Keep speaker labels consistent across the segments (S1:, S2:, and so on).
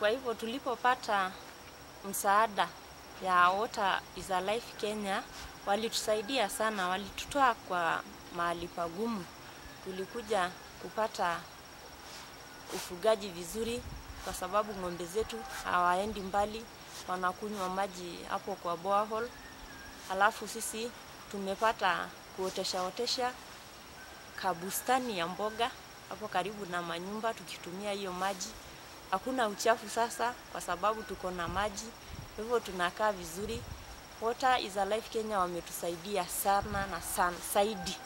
S1: kwa hivyo tulipopata msaada ya Water is a Life Kenya walitusaidia sana, walitutoa kwa mahali pagumu. Tulikuja kupata ufugaji vizuri, kwa sababu ng'ombe zetu hawaendi mbali, wanakunywa maji hapo kwa borehole. Halafu sisi tumepata kuotesha otesha kabustani ya mboga hapo karibu na manyumba, tukitumia hiyo maji. Hakuna uchafu sasa, kwa sababu tuko na maji, kwa hivyo tunakaa vizuri. Water is a Life Kenya wametusaidia sana na sana zaidi.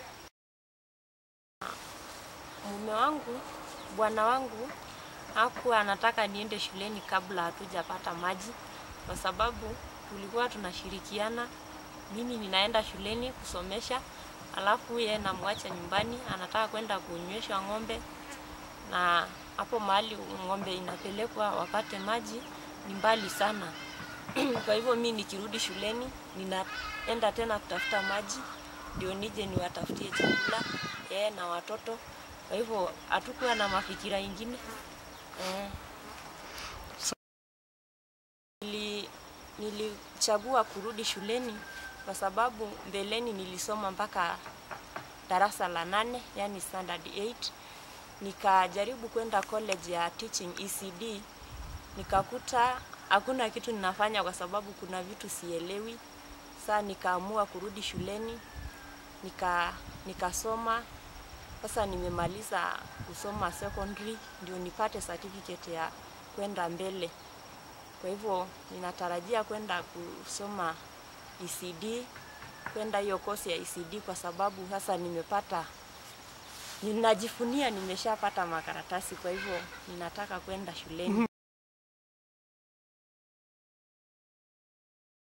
S1: Mume wangu, bwana wangu hakuwa anataka niende shuleni kabla hatujapata maji, kwa sababu tulikuwa tunashirikiana. Mimi ninaenda shuleni kusomesha, alafu yeye namwacha nyumbani, anataka kwenda kunywesha ng'ombe, na hapo mahali ng'ombe inapelekwa wapate maji ni mbali sana. Kwa hivyo mi nikirudi shuleni ninaenda tena kutafuta maji ndio nije niwatafutie chakula yeye na watoto. Kwa hivyo hatukuwa na mafikira ingine eh. Nili, nilichagua kurudi shuleni kwa sababu mbeleni nilisoma mpaka darasa la nane, yani standard 8. Nikajaribu kwenda college ya teaching ECD, nikakuta hakuna kitu ninafanya kwa sababu kuna vitu sielewi. Saa nikaamua kurudi shuleni nika nikasoma. Sasa nimemaliza kusoma secondary ndio nipate certificate ya kwenda mbele. Kwa hivyo ninatarajia kwenda kusoma ECD, kwenda hiyo kosi ya ECD kwa sababu sasa nimepata, ninajifunia nimeshapata makaratasi, kwa hivyo ninataka kwenda shuleni.